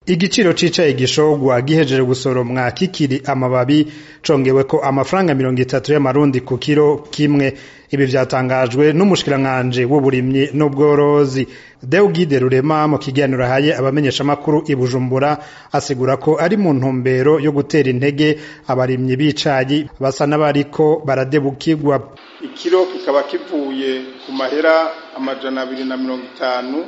igiciro c'icayi gishogwa gihejeje gusoromwa kikiri amababi congeweko amafaranga mirongo itatu y'amarundi ku kiro kimwe ibi vyatangajwe n'umushikiranganji w'uburimyi n'ubworozi Deugide Rurema mu kiganiro ahaye abamenyeshamakuru i Bujumbura asigura ko ari mu ntumbero yo gutera intege abarimyi b'icayi basa n'abariko baradebukirwa ikiro kikaba kivuye ku mahera amajana abiri na mirongo itanu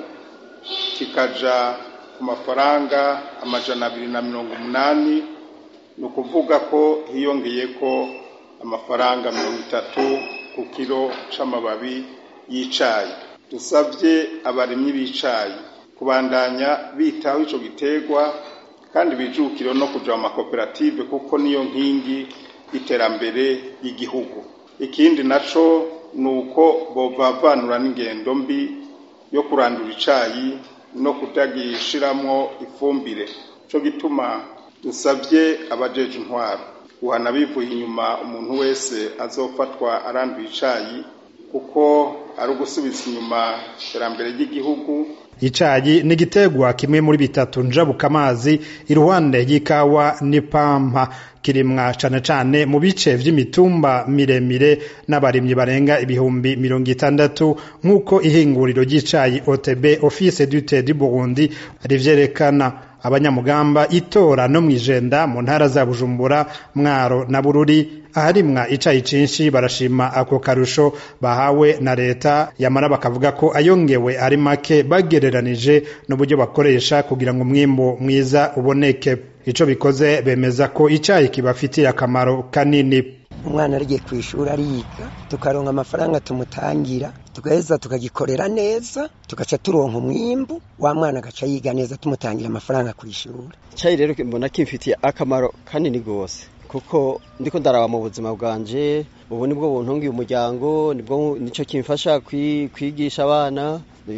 kikaja ku mafaranga amajana abiri na mirongo umunani ni ukuvuga ko hiyongeyeko amafaranga mirongo itatu ku kiro c'amababi y'icayi dusavye abarimyi b'icayi kubandanya bitaho ico giterwa kandi bijukire no kuja mu makoperative kuko niyo nkingi y'iterambere y'igihugu ikindi naco ni uko bovavanura n'ingendo mbi yo kurandura icayi no kutagishiramwo ifumbire co gituma dusavye abajeje intwaro guhana bivuye inyuma umuntu wese azofatwa aranduye icayi kuko ari ugusubiza inyuma iterambere ry'igihugu icayi ni igiterwa kimwe muri bitatu njabuka amazi iruhande y'ikawa n'ipampa kirimwa cane cane mu bice vy'imitumba miremire n'abarimyi barenga ibihumbi mirongo itandatu nk'uko ihinguriro ry'icayi OTB Office du Thé du Burundi rivyerekana abanyamugamba itora no mwijenda mu ntara za Bujumbura Mwaro na Bururi aharimwa icayi cinshi barashima ako karusho bahawe na leta yamara bakavuga ko ayongewe ari make bagereranije n'uburyo bakoresha kugira ngo umwimbo mwiza uboneke ico bikoze bemeza ko icayi kibafitiye akamaro kanini umwana arigiye ku ishuri ariga tukaronka amafaranga tumutangira tugaheza tukagikorera neza tugaca turonka umwimbu wa mwana agaca yiga neza tumutangira amafaranga ku ishuri icyayi rero mbona kimfitiye akamaro kanini rwose kuko ndiko ndaraba mu buzima bwanje ubu nibwo buntungiye umuryango nibwo nico kimfasha kwigisha abana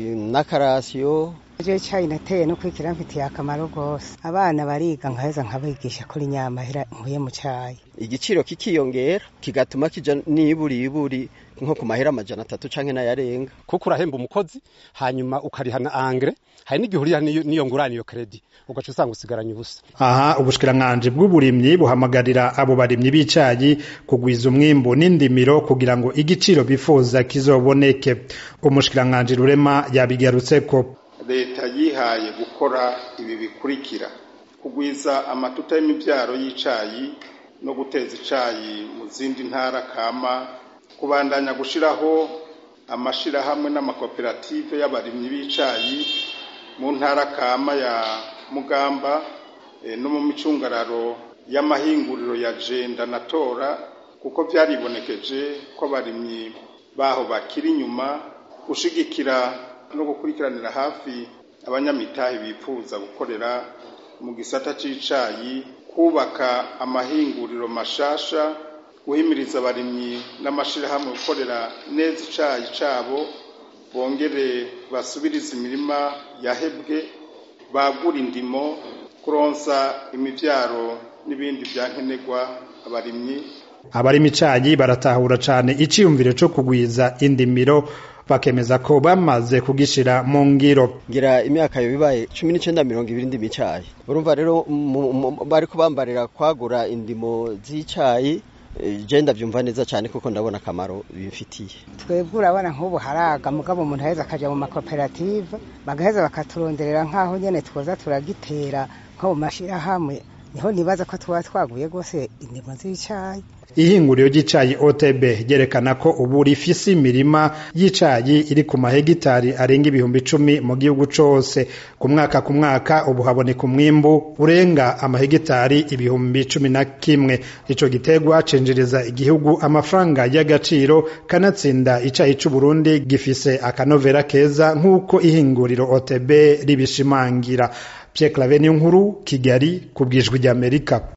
n'akarasiyo je cyayi nateye no kwikira mfitiye akamaro rwose abana bariga nkaheza nkabigisha kuri nyamahera nkuye mu cyayi igiciro kikiyongera kigatuma kija niburi iburi nko ku mahera amajana atatu canke n'ayarenga kuko urahemba umukozi hanyuma ukarihana angre hari n'igihe uriha n'iyo ngurane iyo kredi ugaca usanga usigaranye ubusa aha ubushikiranganji bw'uburimyi buhamagarira abo barimyi b'icayi kugwiza umwimbu n'indimiro kugira ngo igiciro bifuza kizoboneke umushikiranganji rurema yabigarutseko leta yihaye gukora ibi bikurikira kugwiza amatuta y'imibyaro y'icayi no guteza icayi mu zindi ntara kama kubandanya gushiraho amashirahamwe n'amakoperative y'abarimyi b'icayi mu ntara kama ya mugamba e, no mu micungararo y'amahinguriro ya jenda na tora kuko vyaribonekeje ko abarimyi baho bakiri inyuma gushigikira no gukurikiranira hafi abanyamitahe bifuza gukorera mu gisata c'icayi kubaka amahinguriro mashasha guhimiriza abarimyi n'amashirahamwe gukorera neza icayi cabo bongere basubirize imirima yahebwe bagura indimo kuronsa imivyaro n'ibindi vyankenerwa abarimyi abarima icayi baratahura cane iciyumviro co kugwiza indimiro bakemeza ko bamaze kugishira mu ngiro ngira imyaka yo bibaye cumi n'icenda mirongo ibiri ndimo icayi urumva rero bariko bambarira kwagura indimo z'icayi je ndavyumva neza cyane kuko ndabona akamaro bimfitiye twebwe urabona nk'ubu haraga mugabo umuntu aheza akaja mu makoperative bagaheza bakaturonderera nk'aho nyene twoza turagitera nko mu mashirahamwe niho nibaza ko tuba twaguye rwose indimo z'icayi ihinguriro ry'icayi OTB ryerekana ko ubu rifise imirima y'icayi iri ku mahegitari arenga ibihumbi icumi mu gihugu cose ku mwaka ku mwaka ubu haboneka umwimbu urenga amahegitari ibihumbi cumi na kimwe ico giterwa cinjiriza igihugu amafaranga y'agaciro kanatsinda icayi c'uburundi gifise akanovera keza nk'uko ihinguriro OTB ribishimangira Pierre Claver Nkuru Kigali ku bwijwi ry'Amerika